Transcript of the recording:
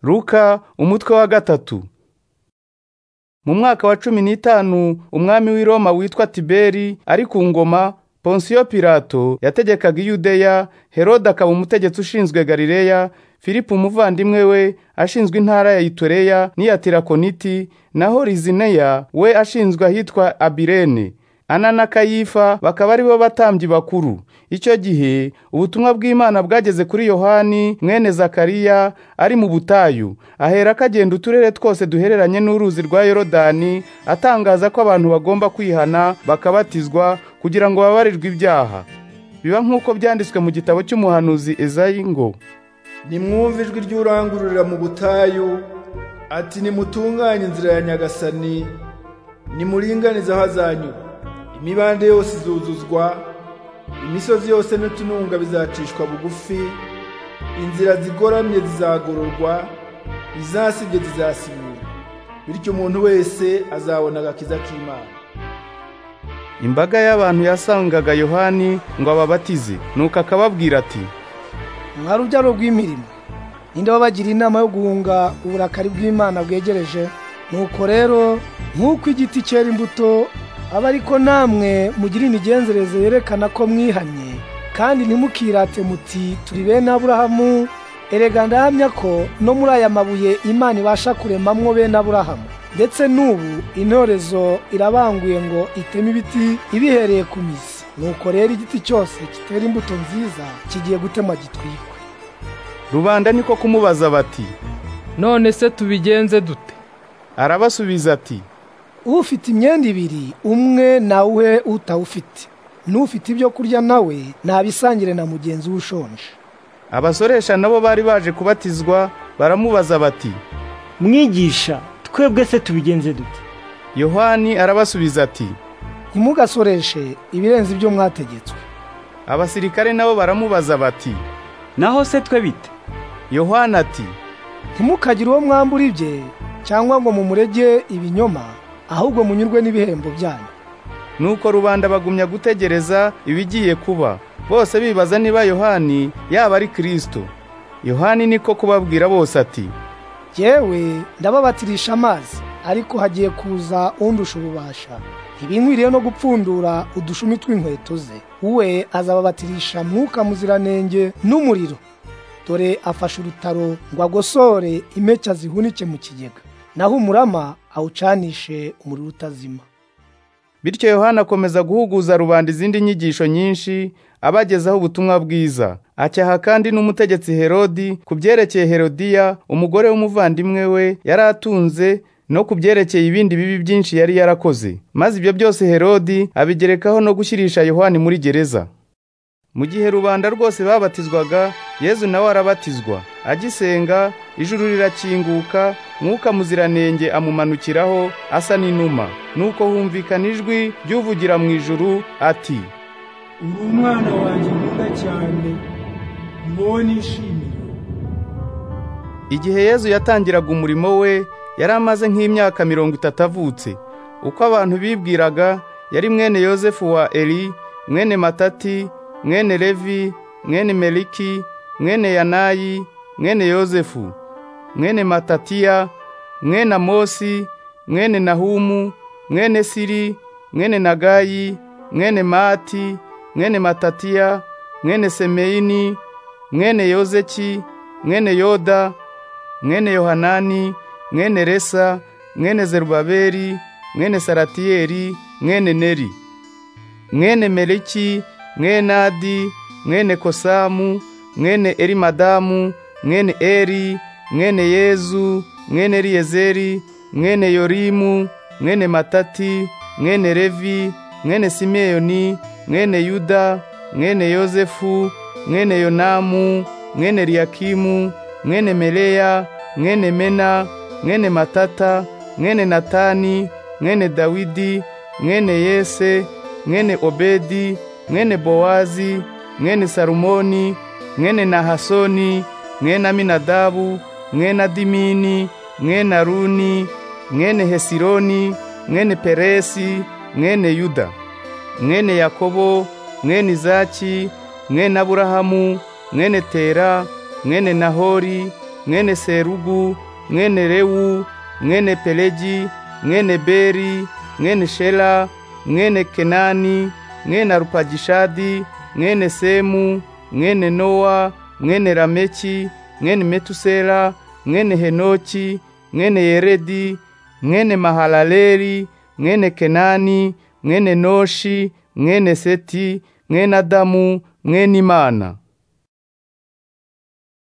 Luka umutwe wa gatatu mu mwaka wa cumi n'itanu umwami w'i Roma witwa Tiberi ari ku ngoma Ponsiyo Pilato yategekaga Yudeya Herode akaba umutegetsi ushinzwe Galileya Filipo umuvandimwe we ashinzwe intara ya Itureya n'iya Tirakoniti naho Lizineya we ashinzwe ahitwa Abirene Ana na Kayifa bakaba ari bo batambyi bakuru icyo gihe ubutumwa bw'Imana bwageze kuri Yohani mwene Zakariya ari mu butayu aherako agenda uturere twose duhereranye n'uruzi rwa Yorodani atangaza ko abantu bagomba kwihana bakabatizwa kugira ngo babarirwe ibyaha biba nk'uko byanditswe mu gitabo cy'umuhanuzi Ezayi ngo nimwumve ijwi ry'urangururira mu butayu ati nimutunganye inzira ya nyagasani nimuringanize aho azanyura imibande yose izuzuzwa imisozi yose n'utununga bizacishwa bugufi inzira zigoramye zizagororwa izasibye zizasibura bityo umuntu wese azabona agakiza k'imana imbaga y'abantu yasangaga yohani ngo ababatize nuko akababwira ati mwa rubyaro rw'imirimo ninde wabagira inama yo guhunga uburakari bw'imana bwegereje nuko rero nk'uko igiti cyera imbuto aba ariko namwe mugira imigenzereze yerekana ko mwihanye kandi ntimukirate muti turi bene aburahamu erega ndahamya ko no muri aya mabuye imana ibasha kuremamwo bene aburahamu ndetse n'ubu intorezo irabanguye ngo iteme ibiti ibihereye ku mizi nuko rero igiti cyose kitera imbuto nziza kigiye gutemwa gitwikwe rubanda niko kumubaza bati none se tubigenze dute arabasubiza ati ufite imyenda ibiri umwe nawuhe utawufite n'ufite ibyo kurya nawe ntabisangire na mugenzi we ushonje abasoresha nabo bari baje kubatizwa baramubaza bati mwigisha twebwe se tubigenze dute yohani arabasubiza ati ntimugasoreshe ibirenze ibyo mwategetswe abasirikare nabo baramubaza bati naho se twe bite yohani ati ntimukagire uwo mwambura ibye cyangwa ngo mumurege ibinyoma ahubwo munyurwe n'ibihembo byanyu nuko rubanda bagumya gutegereza ibigiye kuba bose bibaza niba yohani yaba ari kirisito yohani niko kubabwira bose ati yewe ndababatirisha amazi ariko hagiye kuza undusha ububasha ntibinkwiriye no gupfundura udushumi tw'inkweto ze we azababatirisha mwuka muziranenge n'umuriro dore afashe urutaro ngo agosore impeke zihunike mu kigega naho umurama awucanishe umuriro utazima bityo yohana akomeza guhuguza rubanda izindi nyigisho nyinshi abagezaho ubutumwa bwiza acyaha kandi n'umutegetsi herodi ku byerekeye herodiya umugore w'umuvandimwe we yari atunze no ku byerekeye ibindi bibi byinshi yari yarakoze maze ibyo byose herodi abigerekaho no gushyirisha yohani muri gereza mu gihe rubanda rwose babatizwaga yezu nawe arabatizwa agisenga ijuru rirakinguka mwuka muziranenge amumanukiraho asa n'inuma nuko humvikana ijwi ry'uvugira mu ijuru ati uri umwana wanjye nkunda cyane nishimiye igihe yezu yatangiraga umurimo we yari amaze nk'imyaka mirongo itatu avutse uko abantu bibwiraga yari mwene yosefu wa eri mwene matati mwene levi mwene meliki mwene yanayi mwene yozefu mwene matatiya mwene amosi mwene nahumu mwene siri mwene nagayi mwene mati mwene matatiya mwene semeyini mwene yozeki mwene yoda mwene yohanani mwene resa mwene zerubabeli mwene saratiyeli mwene neri mwene meliki mwene adi mwene kosamu mwene erimadamu mwene eri mwene yezu mwene riyezeri mwene yorimu mwene matati mwene revi mwene simeyoni mwene yuda mwene yozefu mwene yonamu mwene riyakimu mwene meleya mwene mena mwene matata mwene natani mwene dawidi mwene yese mwene obedi mwene bowazi mwene salumoni mwene nahasoni mwene aminadabu mwene adimini mwene aruni mwene hesironi mwene peresi mwene yuda mwene yakobo mwene izaki mwene aburahamu mwene tera mwene nahori mwene serugu mwene rewu mwene pelegi mwene beri mwene shela mwene kenani mwene arupagishadi mwene semu mwene nowa mwene rameki mwene metusela mwene henoki mwene yeredi mwene mahalaleri mwene kenani mwene noshi mwene seti mwene adamu mwene imana